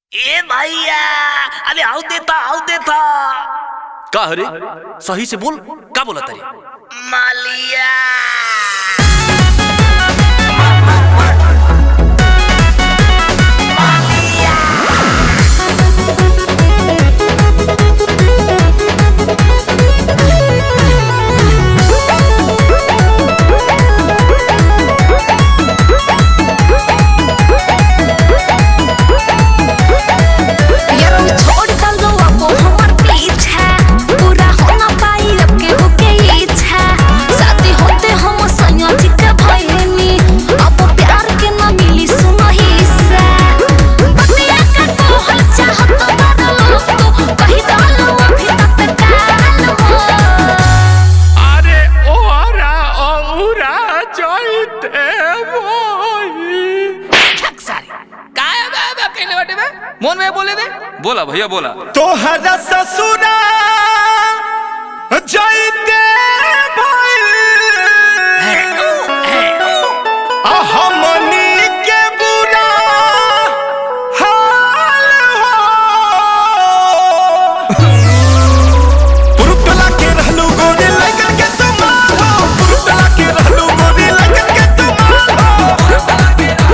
ए भैया अरे आओ देता आओ देता का हरे सही से बोल का बोला तारी मालिया यारो छोड़ दलो अब हमर पीछा पूरा होना पाई अब के होके इच्छा शादी होते हम संयोजी के भइनी अब प्यार के न मिली सुनो हिस्सा बतिया का कहल चाहत बदलो तो कही दलो अभी तत्काल हो अरे ओरा औरा जइते मोई ठक सारी काय बे बे कहले बाटे बे मोन में बोले दे बोला भैया बोला तोहरा ससुरा जइते भइल आ हमनी के बुरा हाल हो पुरुतला के रहलू गोरी लगन के तुमार हो पुरुतला के रहलू गोरी लगन के तुमार हो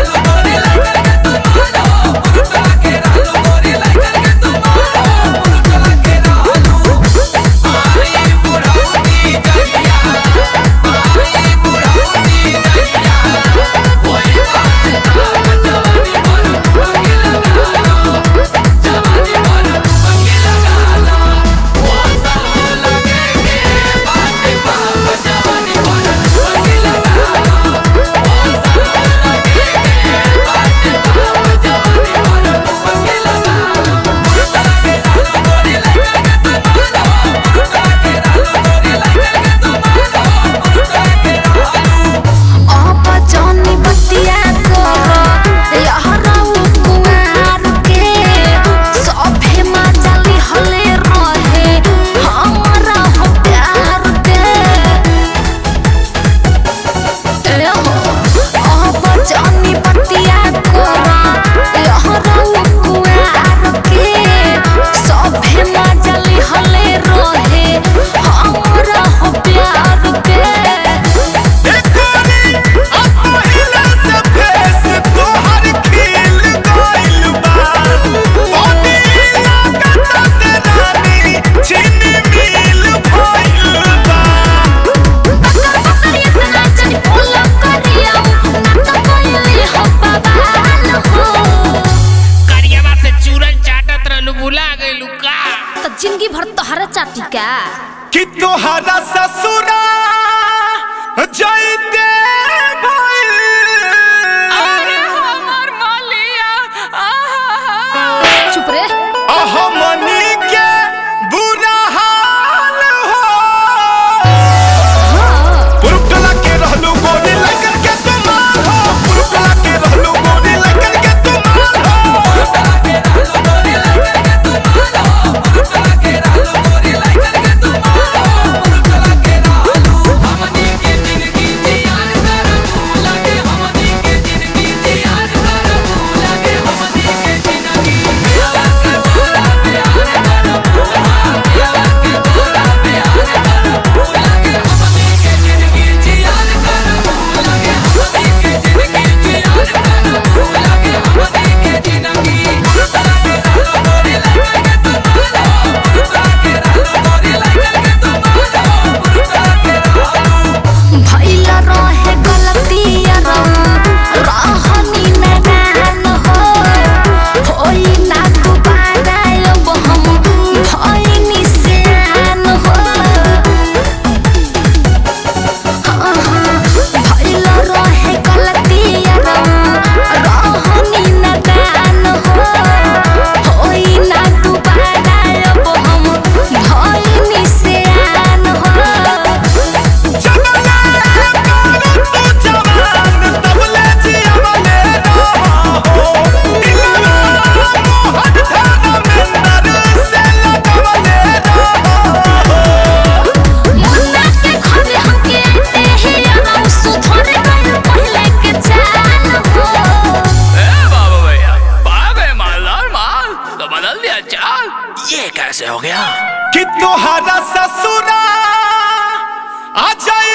अब जानी बतिया करो यहराऊ कुआर के सभे मजाली हले रहे हमरा हो प्यार के ए हो अब जानी बतिया करो यहराऊ कुआर के सभे मजाली हले रहे हमरा हो प्यार के करियावा से चूरन चाटत रहलू भुला गइलू का जिंदगी भर तोहरा चाटी का कि तोहरा ससुरा जइते भइल अरे हमर मालिया चुप रे हमनी के बुरा हाल हो पुरुटला के रहलू गोरी लगन के तुमार हो पुरुटला के रहलू गोरी लगन के तुमार हो हमनी के जिंदगी जियान ये कैसे हो गया कि तोहरा ससुरा आ जाए